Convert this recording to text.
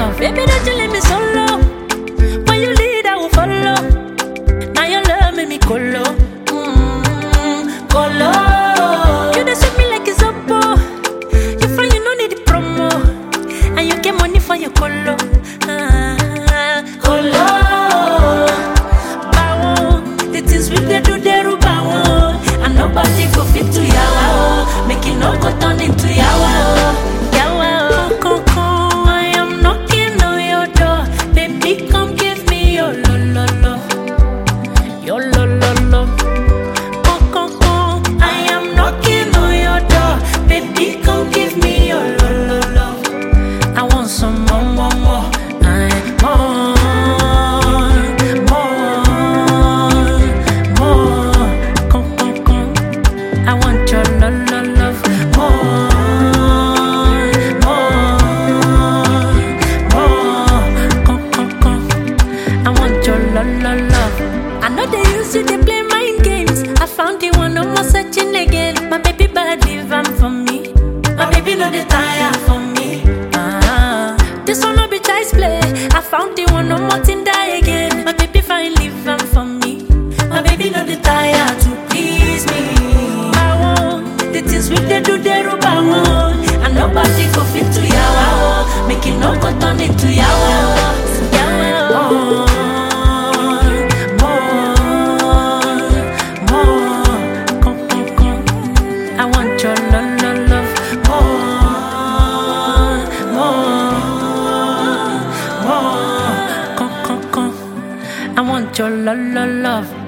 love. Baby, don't you leave me solo. When you lead, I will follow. Now your love make me colo. Mm, colo. You dey sweet me like it's oppo. You find you no need the promo. And you get money for your colo. Ah, colo. Bow. The things we dey do, they rub bow. And nobody go fit to yawa. oh. Make it no go turn into yawa. oh. Yawa. oh. Coco, I am knocking on your door. Baby, come give me your lo lo lo. Your lo lo lo. Oh, oh, oh, I am knocking on your door. Baby, come give me your lo lo lo. I want some more, more, more. I more, more, more. Come, come, come. I want your lo lo love. More, more, more. Come, come, come. I want your lo lo love. I know they used to they play mind games. I found the one no more searching again. My baby bad live am for me. My baby know they tire for me. Ah, this one no be child's play. I found the one no more thing die again. My baby fine live am for me. My baby know they tire to please me. I want the things we they do they rub I want. And nobody go fit to yawa. oh. Make it no go turn into yawa. oh. Yawa. oh. More, more, come, come, come. I want your love, love, love. More, more, more, come, come, come. I want your love, love, love.